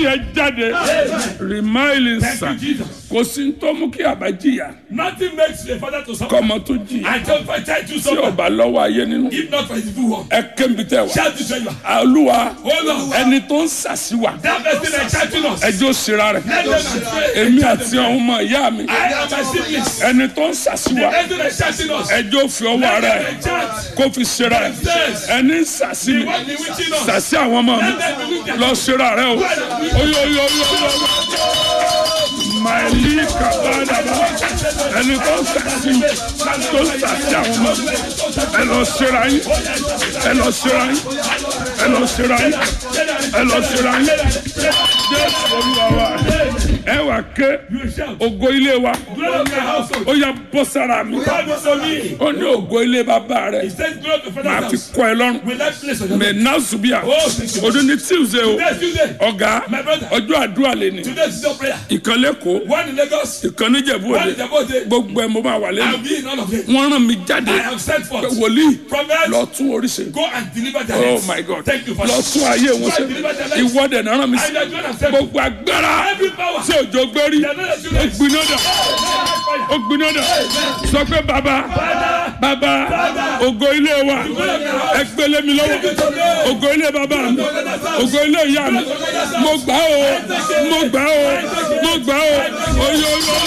yẹn jáde rìmáìlì Thank sàn you, Jesus. kò sí ní tó mú kí àbá jìyà Nothing makes a father to suffer. kọ́mọ tó jìyà I tell my child to tí suffer. ọba lọ́wọ́ ayé nínú If not for his good work. ẹ kébi tẹ wá Shout this where you are. olúwa Hold on. ẹni tó ń sàṣìwà That person is shouting us. ẹjọ́ síra rẹ̀ Let them pray. èmi àti àwọn ọmọ ìyá mi I am my siblings. ẹni tó ń sàṣìwà Let them shouting us. ẹjọ́ fi ọwọ́ rẹ̀ Let them chant. kó fi síra rẹ̀ ẹni ń sàṣì mi The one bewitching us. sàṣì àwọn ọmọ mi Let them bewitch them. lọ síra rẹ̀ o oyo oyo oyo oyo maili kabadaba ẹni tó ń sàṣì mi tó ń sàṣì àwọn ọmọ mi ẹ lọ síra yín ẹ lọ síra yín ẹ lọ síra yín ẹ lọ síra yín jésù olúwa wa ẹ wà ké You shout. ògo ilé wa Glory to my household. ó yà bọ́ sára mi God was on me. ó ní ògo ilé bàbá rẹ̀ He says glory to màá father's fi house. kọ́ ẹ lọ́rùn Will that place on your mẹ náà zubia Oh, thank you. ọdún ní tuesday o Next Tuesday. ọ̀gá My brother. ọjọ́ àdúrà lè ní Today is your prayer. ìkan lẹ́kọ̀ọ́ One in Lagos. ìkan níjẹ̀bú One òde in Jabode. gbogbo ẹ̀ mo máa wà I'll lẹ́nu be in all of them. wọ́n rán mi jáde I am sent pé forth. wòlíì Prophet. lọ tún oríṣi Go and deliver their oh heads. my god Thank you, Father. lọ tún ayé wọn ṣe ìwọ́dẹ̀ náà rán mi sí And you're going to send gbogbo agbára every power. tí òjò gbérí They are not let you ó rest. gbiná dà ó gbiná dà sọ pé bàbá bàbá ògo ilé wa ẹ gbélé mi lọ́wọ́ ògo ilé bàbá mi ògo ilé ìyá mi mo gbà ó mo gbà ó mo gbà ó oyo oyo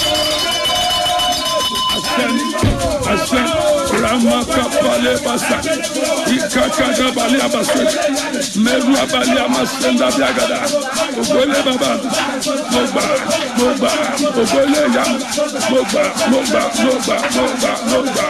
asẹn asẹn ramaka balẹ basa ikakada balẹ abasẹ mẹru abalẹ amasẹnda bi agada ògo ilé bàbá mi mo gbà mo gbà ògo ilé ìyá mi mo gbà mo gbà mo gbà mo gbà mo gbà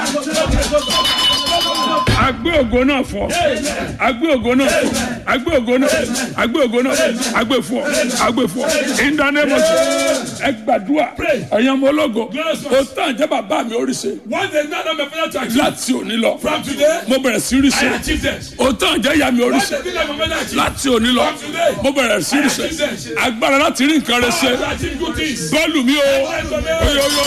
agbé ògo náà fọ agbé ògo náà fọ agbé ògo náà agbé ògo náà agbé fọ agbé fọ ìdánimọ̀sí ẹ gbàdúrà ẹ̀yàn ọmọ ológo o tán jẹ́ bàbá mi oríṣi One day, none of my father to achieve. láti òní lọ From today, mo bẹ̀rẹ̀ sí I ríṣe achieve this. o tán jẹ́ ìyá mi One oríṣi day, none of my father achieve. láti òní lọ mo bẹ̀rẹ̀ sí ríṣe agbára láti rí nǹkan rẹ ṣe To achieve good things. bọ́ọ̀lù mi o oyo oyo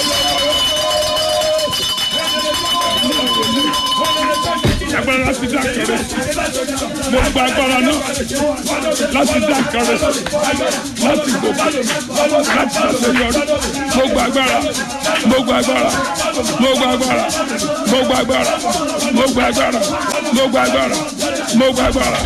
agbára láti dá kẹrẹ mo gba agbára náà láti dá kẹrẹ láti gòkè láti àṣeyọrí mo gba agbára mo gba agbára mo gba agbára mo gba agbára mo gba agbára mo gba agbára mo gba agbára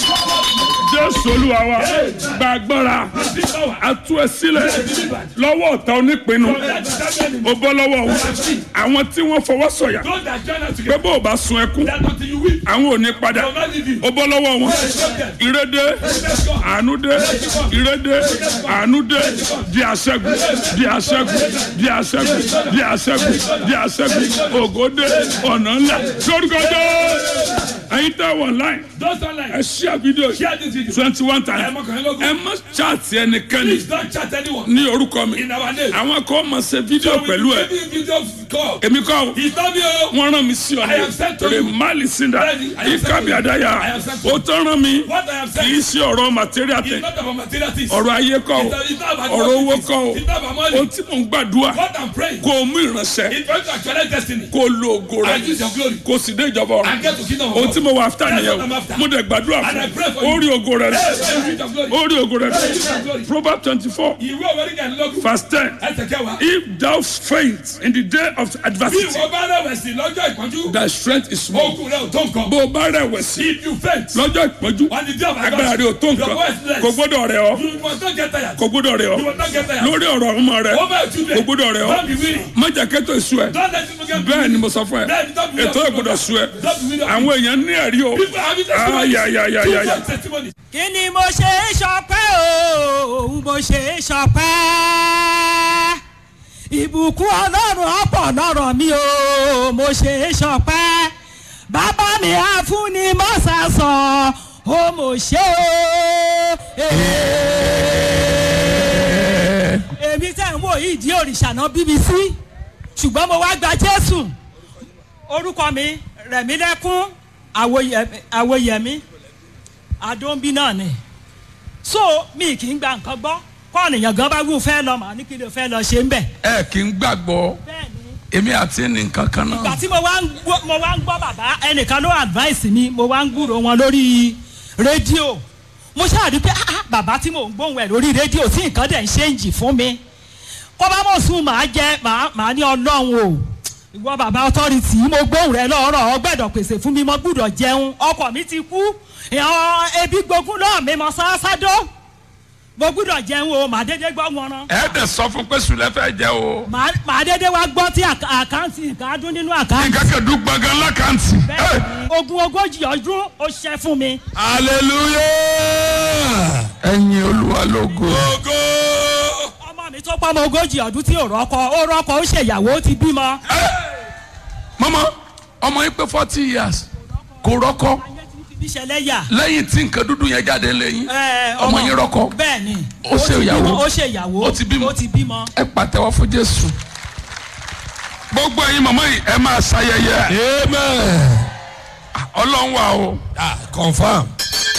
jésù olúwa wa gba agbára atú ẹ sílẹ̀ lọ́wọ́ ọ̀tá onípinnu ó bọ́ lọ́wọ́ wọn àwọn tí wọ́n fọwọ́ sọ̀yà Those that join us pé together, bó o bá sun ẹkún that until you weep, àwọn ò ní padà will not leave you. ó bọ́ lọ́wọ́ wọn ìrédé àánúdé ìrédé àánúdé di àṣẹ́gun di àṣẹ́gun di àṣẹ́gun di àṣẹ́gun di àṣẹ́gun ògòdé ọ̀nà ńlá lórúkọ jẹ́ ẹ̀yin tẹ́ wọ̀ láì Those online, ẹ ṣí àfídíò share this video. twenty one Ẹ times mọ̀ kàn yín lógún. ẹ má chaati ẹnikẹ́ni Please don't chat anyone ní orúkọ mi in our name. àwọn kan máa ṣe fídíò So we pẹ̀lú ẹ give you video call. èmi kọ́ o He told me, oh, wọ́n rán mi sí ọ I am sent to ní you. remali sinda Bẹ́ẹ̀ni, I am sent to ikabi you. adaya I am sent to o you. tán rán mi what I am kì í saying ṣe ọ̀rọ̀ material is tẹ not about material things. ọ̀rọ̀ ayé kọ́ o It's it's not about ọ̀rọ̀ owó money. kọ́ o It's not about o money. tí mò ń gbàdúrà What I'm praying kó o mú ìránṣẹ́ is for you to actualize destiny kó o lo ògo rẹ and use your glory kó o sì dé ìjọba ọ̀run and get to kingdom of ohun God. tí mo wà after That's nìyẹn what I'm o after. mo dẹ̀ gbàdúrà And I pray fún for o you. rí ògo rẹ Hey, hey, use your glory. o rí ògo rẹ Use your glory. proverbs twenty four Ìwé òwe ní kẹ́hìnlélógún. verse ten Ẹsẹ̀ kẹwàá. if thou faint in the day of Bí adversity ìwọ bá rẹ̀wẹ̀sì lọ́jọ́ ìpọ́njú, thy strength is small okùn rẹ̀ ò tó nǹkan. bó o bá rẹ̀wẹ̀sì If you faint lọ́jọ́ ìpọ́njú on the day of agbára rẹ ò tó your nǹkan voice less. kò gbọ́dọ̀ rẹ̀ ọ́ You must not get tired. kò gbọ́dọ̀ rẹ̀ ọ́ You must not get tired. lórí ọ̀rọ̀ ọmọ rẹ Over your children. kò gbọ́dọ̀ rẹ̀ ọ́ Don't be weary. má jẹ́ kẹ́tọ̀ èso ẹ̀ Don't let people get bẹ́ẹ̀ ni mo sọ fún ẹ Bẹ́ẹ̀ ni, don't be ètò weary. ìgbọ́dọ̀ sú ẹ Don't be weary. àwọn èèyàn ní ẹ̀rí o People have testimony. ayayayaya Two more testimony. kí ni mo ṣe é ṣọpẹ́ o mo ṣe é ṣọpẹ́ ìbùkún ọlọ́run ọ̀pọ̀ lọ́rọ̀ mi o mo ṣe é ṣọpẹ́ bàbá mi àfúnni mọ́sàsán o mo ṣe o. èmi tẹ̀ ń wò yìí di òrìṣà náà bbc ṣùgbọ́n mo wá gba jésù orúkọ mi rẹ̀mílẹ́kún àwòyẹ- àwòyẹmí àdóńbí náà ni so mi kì í gba nǹkan gbọ́ kọ́ọ̀nìyàn gan bá wù fẹ́ lọ màá ní kí ló fẹ́ lọ ṣe ń bẹ̀. ẹ kì í gbàgbọ́ bẹ́ẹ̀ ni èmi àti ní nǹkan kan ìgbà náà tí mo wá ń gbọ́ mo wá ń gbọ́ bàbá ẹnìkan ló advice mi mo wá ń gbúrò wọn lórí rédíò mo ṣáà rí i pé ah, ah, bàbá tí mò ń gbóhùn ẹ̀ lórí rédíò tí nǹkan dẹ̀ ń ṣe ń jì fún mi kó bá mọ̀ sùn màá jẹ màá màá ní ọlọ́run o ìwọ bàbá ọtọ́rìtì mo gbóhùn rẹ lọ́rọ̀ ọ gbẹ́dọ̀ pèsè fún mi mo gbúdọ̀ jẹun ọkọ̀ mi ti kú ìhàn ebi gbógun náà mi mọ sáásádó mo gbúdọ̀ jẹun o màá dédé gbọ́ wọn rán ẹ dẹ̀ sọ fún pé sùlẹ̀ fẹ́ jẹ o. màá màá dédé wá gbọ́ tí àká- àkáǹtì nǹkan á dún nínú àkáǹtì nǹkan kẹ̀dú gbọ̀ngàn lákàntì. bẹ́ẹ̀ ni ogun ogójì ọdún ó ṣẹ́ fún mi hallelujah. ẹ̀yin olúwa lógo. Ògo. ọmọ mi tó pọ́ ọmọ ogójì ọdún tí ò rọ́kọ ó rọ́kọ ó ṣèyàwó ó ti bímọ. mọ́mọ́ ọmọ yín pé forty years kò rọ́kọ ayé ti fi mí ṣẹlẹ́yà. lẹ́yìn tí nǹkan dúdú yẹn jáde lẹ́yìn Ẹ, ọmọ yín rọ́kọ bẹ́ẹ̀ ni Ó ṣe ti ìyàwó. bímọ, ó ṣe ìyàwó Ó ti bímọ. ó ti bímọ. ẹ pàtẹ́wọ́ fún jésù. gbogbo ẹ̀yin mọ̀mọ́ yìí ẹ máa ṣayẹyẹ amen. ọlọ́run wà o. ah confam.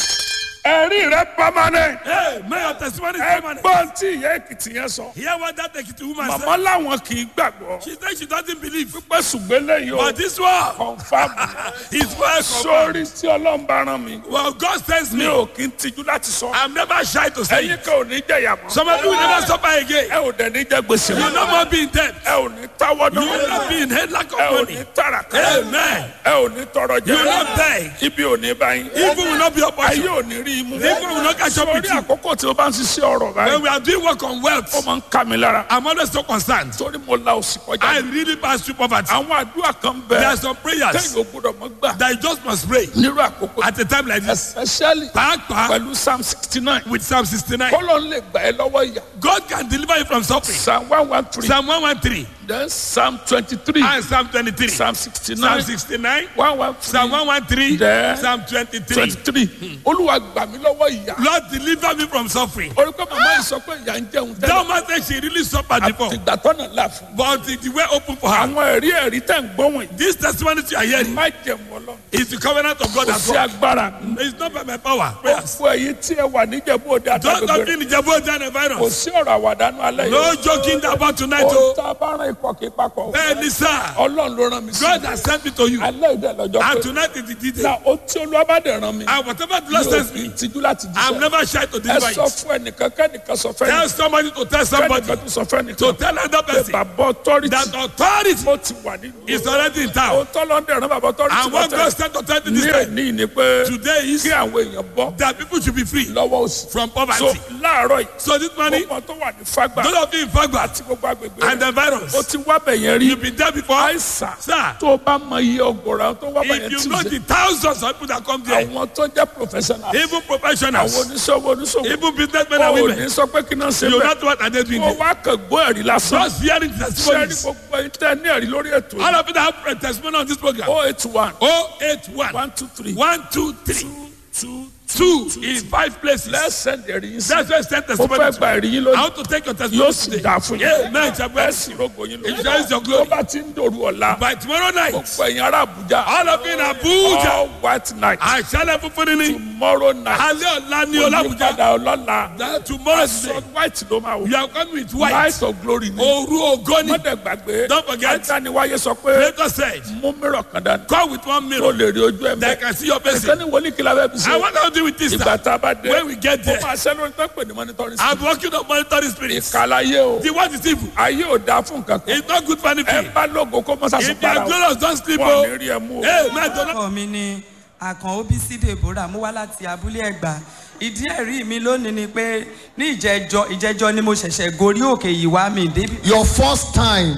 ẹ̀rí rẹ permanent. hey may your testimony is permanent. ẹgbọ́n tí ìyá èkìtì yẹn sọ. hear what that ekiti woman màmá said. làwọn kì í gbàgbọ́. she say she doesn't believe. pípẹ́ ṣùgbọ́n lẹ́yìn o. but this one confam. is well confam. sórí tí ọlọ́run bá rán mi. well God sends mi me. ò kí ń tijú láti sọ. i'm never shy to say ẹ̀yin it. kan ò ní jẹ̀yà mọ́. some of you will never suffer again. ẹ ò dẹ̀ ní jẹ gbèsè you mọ́. no more be in debt. ẹ ò ní táwọ́ you will not náà. be in headlock ẹ of ò money. ní tàràkà. amen. ẹ ò ní tọrọ you will jẹ. not beg. ibi ò ní bá yín. evil will not be your ayé portion. ò ní rí imú. Evil will not catch up with sórí you. àkókò tí o bá ń ṣiṣẹ́ ọ̀rọ̀ when báyìí. we are doing work on ó wealth. máa ń ká mi lára. i'm always so concerned. torí mo la òsì I kọjá. really pass through poverty. àwọn àdúrà kan There are bẹ. some prayers kẹ́yìn ò gbọ́dọ̀ mọ́ gbà. that you just must pray nírú àkókò. at a time like this. especially Pàápàá pẹ̀lú psalm sixty nine. with Psalm 69. kọ́lọ́ ń lè gbà ẹ́ lọ́wọ́ ìyá. God can deliver you from suffering. psalm one one three. Psalm 113 then psalm twenty three. and Psalm 23. psalm sixty Psalm nine. 69, one one Psalm 113, Then- Psalm 23. twenty three. olúwa gbà mí lọ́wọ́ ìyá. Lord deliver me from suffering. orí pé màmá yìí sọ pé ìyá ń jẹun tẹ́lẹ̀. That man said she really suffered before. àtìgbà tọ́nà là fún. But the the way open for her. àwọn ẹ̀rí ẹ̀rí tẹ̀ ń gbọ́ wọ̀nyí. This testimony you are hearing má jẹun ọlọ́run. is the covenant of God kò at sí work. agbára. It's not by my power. Prayers. gbogbo ẹ̀yin tí ẹ wà níjẹ̀bú òde Don't àtàgbègbè not rẹ̀. be in the Jabo Dana kò virus. sí ọ̀rọ̀ àwàdánù alẹ́ No yìí. joking about tonight. ohun Oh, tá a bá rán ikọ̀ kí papọ̀. Bẹ́ẹ̀ni sir, ọlọ́run ló rán mi sí. God has sent me to you. alẹ́ ìdẹ lọ́jọ́ And pé. tonight is the detail. na o tí olúwa bá dẹ̀ rán mi. And whatever the Lord mi ò sends kì í me, tijú láti I'm jíṣẹ́. never shy to ẹ deliver sọ it. fún ẹnìkan kẹ́nìkan sọ fẹ́ Tell nìkan. somebody to tell somebody. kẹ́nìkan tún sọ fẹ́ To nìkan. tell another pé person bàbá ọtọ́rìtì. that authority mo ti wà nínú. is already in town. o tọ́lọ́ ń dẹ̀rán bàbá ọtọ́rìtì And what God sent authority this ní time èní ni pé today is kí àwọn èèyàn bọ́ that people should be free lọ́wọ́ òsì. from so poverty. láàárọ̀ yìí. So this morning, gbogbo tó wà ní fagbà those of you in Fagba àti gbogbo agbègbè and rẹ̀. the virus, o ti wá bẹ̀yẹn rí. you've been there before. àìsàn Sir, tó o bá mọ iye ọgọ̀rọ̀ tó wá bẹ̀yẹn if you tí know ṣe. the thousands of people that come there, àwọn tó jẹ́ professional. even àwọn professionals, oníṣòwò oníṣòwò. even businessmen and o ò women, ní sọ pé kí náà ṣe you bẹ́ẹ̀. not what are they doing o there. wá kàn gbọ́ ẹ̀rí lásán. Just hearing sẹ́ni testimonies. gbogbo ìtẹ́ ní ẹ̀rí lórí ètò All yìí. of you that have a testimony on this program. o eight one 081 one two three 123 two 2 in five places. let's send ẹ̀rí yín sí. That's why I sent mo testimony. fẹ́ to gba you. ẹ̀rí yín I lónìí. want to take your yóò testimony sì today. dà fún Yeah, yín. man, it's a ẹ blessing. sì rògbò yín It shines your tó glory. bá ti ń dòru ọ̀la. By tomorrow night, gbogbo ẹ̀yin ará Àbújá. all of you in Abuja, all white night. àṣálẹ̀ funfun ni, tomorrow night. alẹ́ ọ̀la ni Ọlábùjá. onípadà ọlọ́la. That tomorrow is aṣọ white ló máa wò. You are coming with white. light of glory ni. Òru ògo ni. mọ́tẹ̀ gbàgbé. Don't forget. Adániwáyé sọ pé Creator said, mú mìíràn kan dání. come with one tó mirror lè rí ojú ẹ̀ that I mẹ́. can see your face. ẹ̀sẹ̀ ni wòlíì kìlá bẹ́ẹ̀ bí I sẹ́. want to do with this ìgbà now. tá a bá dé. When we get mo there, máa ṣẹ́ lórí tó ń pè ní monitoring I'm spirit. working on monitoring spirits. ìkàlàyé o. The what is evil? ayé ò dáa fún nǹkan kan. It's not good for ẹ anything. bá lógo kó mọ́ sàṣọ If you para are o. glorious, don't sleep. wọ́n Oh, ní rí ẹ mú o. hey, man, don't orúkọ mi ni àkàn obc deborah mo wá láti abúlé ẹgbà ìdí ẹ̀rí mi lónìí ni pé ní ìjẹjọ ìjẹjọ ni mo ṣẹ̀ṣẹ̀ gorí òkè yìí wá mi débi. Your first time.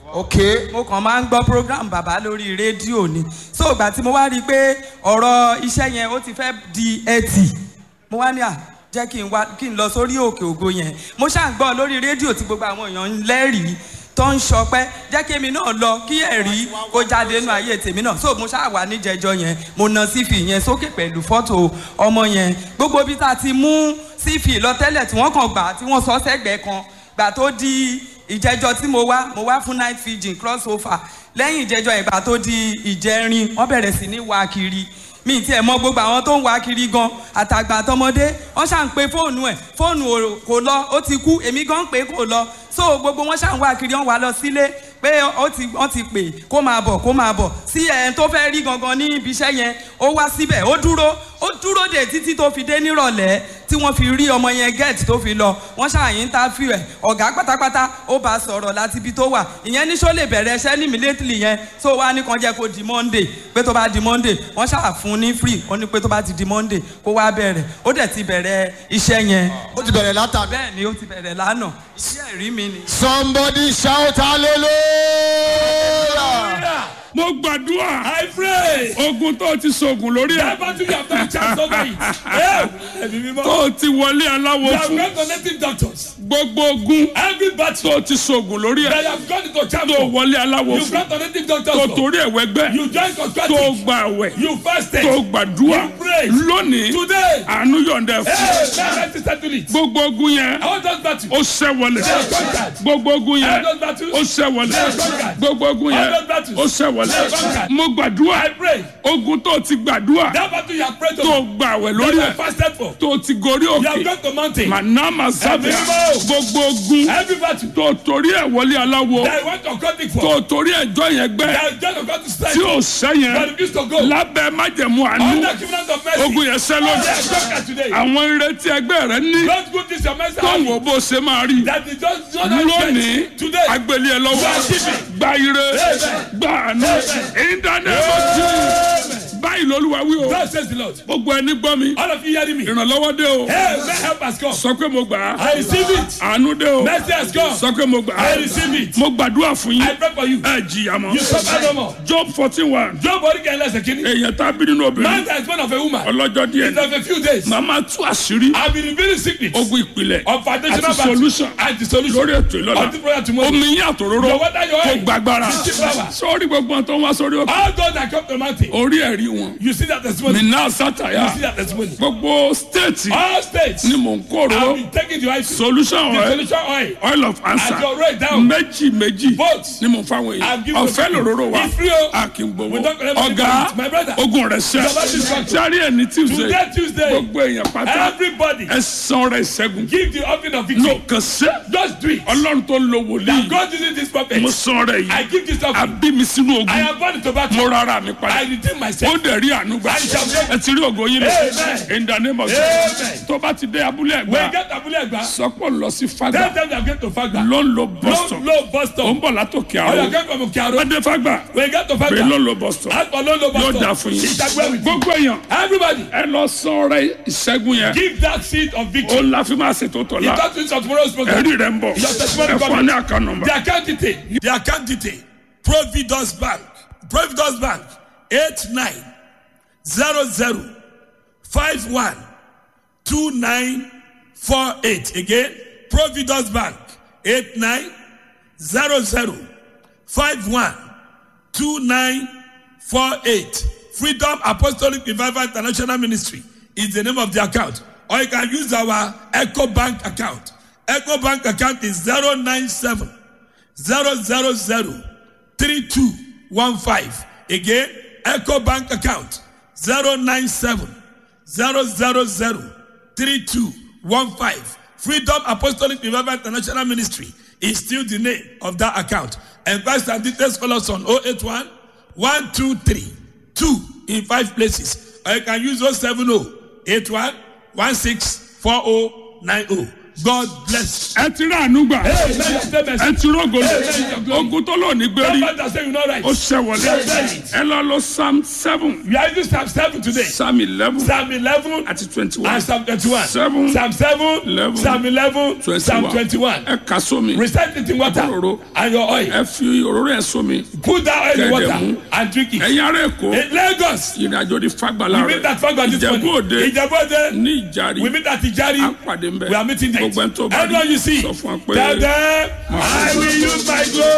Okay. mo kàn máa ń gbọ́ program bàbá lórí rédíò ni so ìgbà tí mo wá rí i pé ọ̀rọ̀ iṣẹ́ yẹn ó ti fẹ́ di ẹtì mo wá ní à jẹ́ kí n wá kí n lọ sórí òkè ògo yẹn mo ṣáà ń gbọ́ lórí rédíò tí gbogbo àwọn èèyàn ń lẹ́rìí tó ń ṣọpẹ́ jẹ́ kí èmi náà lọ kí ẹ̀rí kó jáde nínú ayé tèmi náà so mo ṣáà wà níjẹjọ yẹn mo na sífì yẹn sókè pẹ̀lú fọ́tò ọmọ yẹn gbogbo bí tá a ti mú sífì lọ tẹ́lẹ̀ tí wọ́n kàn gbà tí wọ́n sọ sẹ́gbẹ̀ẹ́ kan gbà tó di ìjẹjọ tí mo wá mo wá fún night fijin cross over lẹ́yìn ìjẹjọ ìgbà tó di ìjẹrin wọ́n bẹ̀rẹ̀ sí ní wá kiri mi ti ẹ̀ mọ gbogbo àwọn tó ń wá kiri gan àtàgbà àtọmọdé wọ́n ṣà ń pe fóònù ẹ̀ fóònù ò- kò lọ ó ti kú èmi gan ń pè é kò lọ so gbogbo wọn ṣà ń wá kiri wọ́n wá lọ sílé pé ó ti wọ́n ti pè kó máa bọ̀ kó máa bọ̀ sí ẹ̀ tó fẹ́ rí gangan ní ibi iṣẹ́ yẹn ó wá síbẹ̀ ó dúró ó dúró dè títí tó fi dé nírọ̀lẹ́ tí wọ́n fi rí ọmọ yẹn gẹ́ẹ̀tì tó fi lọ wọ́n ṣàyìn interview ẹ̀ ọ̀gá pátápátá ó bá a sọ̀rọ̀ láti ibi tó wà ìyẹn ní sọ lè bẹ̀rẹ̀ iṣẹ́ ní immediately yẹn tó wá ní kan jẹ́ kó di monday pé tó bá di monday wọ́n ṣáà fún ní free ó ní pé tó bá ti di monday kó wá bẹ̀rẹ̀ ó dẹ̀ ti bẹ̀rẹ̀ iṣẹ́ yẹn ó ti bẹ̀rẹ̀ látàná. bẹ́ẹ̀ ni ó ti bẹ̀rẹ̀ lánàá iṣẹ́ ẹ̀rí mi ni. somebody shout hallelujah. mo gbàdúrà I pray. ogun tó ti sògùn lórí ẹ Never to be after the chance over it. Hey, ẹ̀mí mímọ́. tó ti wọlé aláwo You have fún gone to native doctors. gbogbo ogun Every battle tó ti sògùn lórí that ẹ you have gone into tó chapel. wọlé aláwo You fún gone to native doctors. tó for. torí ẹ̀wẹ́ gbẹ́ You join tó contracting. gba àwẹ̀ You fasted. tó gbàdúrà You prayed. lónìí Today. àánú yọ̀ǹda ẹ̀ fún Hey, now let's settle it. gbogbo ogun yẹn I want us battles. ó ṣẹ́ wọlé They are conquered. gbogbo ogun yẹn All those battles. ó ṣẹ́ wọlé They are conquered. gbogbo ogun yẹn All those battles. ó ṣẹ́ wọlé They are conquered. mo gbàdúrà I pray. ogun tó ti gbàdúrà That battle you have prayed tó to. gba àwẹ̀ That lórí you ẹ̀ have fasted for. tó ti gorí You have òkè gone to mountain. manama sábẹ́ Ẹ̀mí mímọ́. gbogbo ogun Every battle tó torí ẹ̀ wọlé aláwo that you want to contract tó for. torí ẹjọ́ yẹn gbẹ́ That you just got to strike. tí ò sẹ́yìn But refuse to go. lábẹ́ májẹ̀mú àánú Under covenant of mercy. ogun yẹn sẹ́ They lójú are conquered today. àwọn ìrètí ẹgbẹ́ rẹ ní Don't go this your mercy. tó ń wo bó ṣe máa rí That is just just lónìí today. agbélé ẹ lọ́wọ́ You are giving. gba ire gba àánú ìdánimọ̀ báyìí lolúwa wí o God says the Lord. gbogbo ẹni gbọ́ mi All of you hearing me. ìrànlọ́wọ́ dé o Hey, may help has come. sọ pé mo gbà á I receive it. àánú dé o Mercy has come. sọ pé mo gbà á I receive it. mo gbàdúrà fún yín I pray for you. ẹ jìyà mọ́ You suffer no more. job fourteen one Job body can less a kidney. èèyàn tá a bí nínú obìnrin Man that is born of a woman. ọlọ́jọ́ díẹ̀ It's of a few days. màmá tú àṣírí I've been revealing secrets ogun ìpìlẹ̀ of foundational àti battle solution and the solution lórí ètò ìlọ́la of the prayer tomorrow. omi yín àtòróró Your water, your kò oil. gbàgbára Fifty power. sọ́ọ́rí gbogbo àwọn tó ń wá sórí òkè All those that come to the mountain, orí ẹ̀rí wọn you see that testimony. nínà You sátàyà see that testimony. gbogbo stéètì All states ni mò ń kóró have been taking the oil. solution The oil solution oil. oil of answer And your right down. méjì méjì Both. ni mò ń fáwọn I'm èèyàn giving ọ̀fẹ́ you- lòróró wa It's free o. a kì í gbowó We don't collect money ọ̀gá from it. My brother. ogun rẹ̀ ṣẹ́ Your body is strong. sáré ẹ̀ ní tuesday Today, Tuesday, gbogbo èèyàn pátá everybody ẹ san rẹ̀ ṣẹ́gun give the offering of no victory. kàn ṣe Just do it. ọlọ́run tó ń lo wòlíì God using this prophet. mo san rẹ̀ I yìí give this offering. àbí mi sínú ogun I am born to battle. mo rárá mi I padà redeem ó myself. dẹ̀ rí àánú gbà I shall break. ẹ ti rí ògo yín lọ Amen. in the name of Amen. Jesus tó bá ti dé abúlé When you ẹ̀gbá get Abule Egba, sọpọ̀ lọ sí tell fada them they are going to Fagba. ló ń lo Low, boston low bus ó stop. ń bọ̀ látòkè Or you are àrò going from Okearo. wọ́n dé fagba When you get to pé ló ń Fagba, lo boston ask for low, low bus yóò stop. dà fún yín It's agree with you. gbogbo èèyàn Everybody, ẹ lọ san ọrẹ ìṣẹ́gun yẹn give that seed of ó victory. la fi máa ṣètò You tọ̀la talk to of tomorrow's program. ẹ̀rí rẹ̀ ń bọ̀ Your testimony ẹ fún wa coming. ní àká nọmba The account detail. The account detail. Providence Bank. Providence Bank. Eight nine zero zero five one two nine four eight. Again, Providence Bank. Eight nine zero zero five one two nine four eight. Freedom Apostolic Revival International Ministry is the name of the account. Or you can use our Echo Bank account. Echo Bank account is 097 000 3215. Again, Echo Bank account 097 000 3215. Freedom Apostolic Revival International Ministry is still the name of that account. And Christ and details call us on 081 123 2 in five places. Or you can use 070 81 164090. God bless. ẹ ti rí àánú gbà Hey, man, stay mercy. ẹ ti rógo Hey. ogun tó lò ní gbérí Somebody that say you know right. ó ṣẹ wọlé ẹ lọ lọ psalm seven We are using Psalm 7 today. psalm eleven Psalm 11 àti twenty one and Psalm 21. Seven. Psalm 7, Eleven. Psalm 11, Psalm 21. ẹ kà sómi Recite it in water Òróró. and your oil. ẹ fi òróró ẹ sómi Put that oil in Kẹ̀dẹ̀ water mú. and drink it. ẹ̀yin ará èkó In Lagos, ìrìnàjò di fagbala we meet rẹ at Fagba this ìjẹ̀bú morning. òde Ìjẹ̀bú Òde. ní ìjàrí We meet at Ijari. á pàdé ń bẹ We are meeting there. gbogbo ẹni tó bá Everyone you see, sọ fún wa pé tell them, I will use my glory.